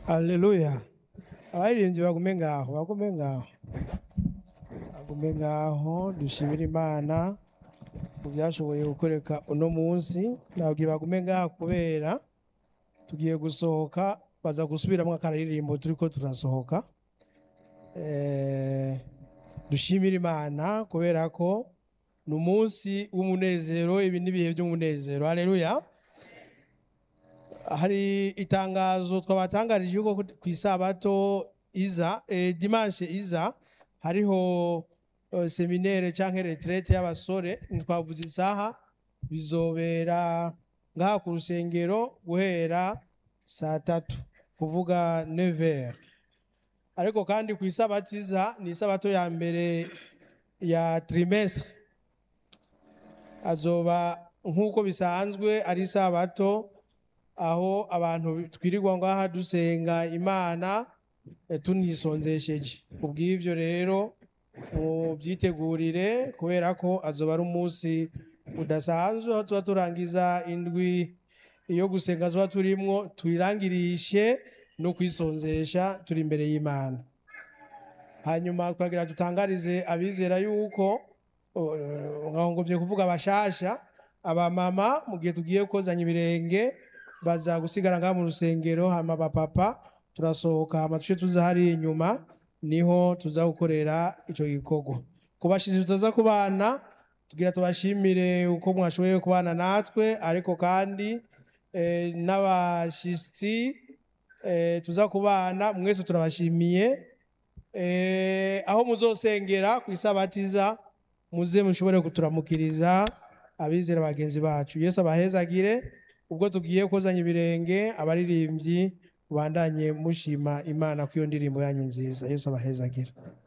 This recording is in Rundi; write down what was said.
Haleluya. Abaririmbyi bagume ngaho, bagume ngaho. Bagume ngaho dushimire Imana mu byashoboye gukoreka uno munsi. Nabwiye bagume ngaho kubera tugiye gusohoka baza gusubiramwo akaririmbo turiko turasohoka. Eh, dushimire Imana kubera ko ni umunsi w'umunezero, ibi ni ibihe by'umunezero. Haleluya. hari itangazo twabatangarije yuko ku isabato iza eh, dimanche iza hariho eh, seminaire canke retraite y'abasore ntitwavuze isaha bizobera ngaha ku rusengero guhera saa tatu kuvuga 9h ariko kandi ku isabato iza ni isabato ya mbere ya trimestre azoba nk'uko bisanzwe ari isabato aho abantu twirirwa ngaha dusenga imana eh, tunisonzesheje kubw'ivyo rero mubyitegurire kubera ko azoba ari umunsi udasanzwe aho tuba turangiza indwi iyo gusenga tuba turimwo tuyirangirishe no kwisonzesha turi imbere y'imana hanyuma twagira dutangarize abizera yuko nkongomvye kuvuga abashasha abamama mu gihe tugiye kozanya ibirenge baza gusigara ngaha mu rusengero hama bapapa turasohoka hama tuce tuza hari inyuma niho tuza gukorera ico gikorwa kubashizi tutaza kubana tugira tubashimire uko mwashoboye kubana natwe ariko kandi eh, n'abashitsi eh, tuza kubana mwese turabashimiye eh, aho muzosengera ku isabatiza muze mushobore kuturamukiriza abizera bagenzi bacu yesu abahezagire ubwo tugiye kozanya ibirenge abaririmbyi bandanye mushima imana ku iyo ndirimbo yanyu nziza yesu abahezagira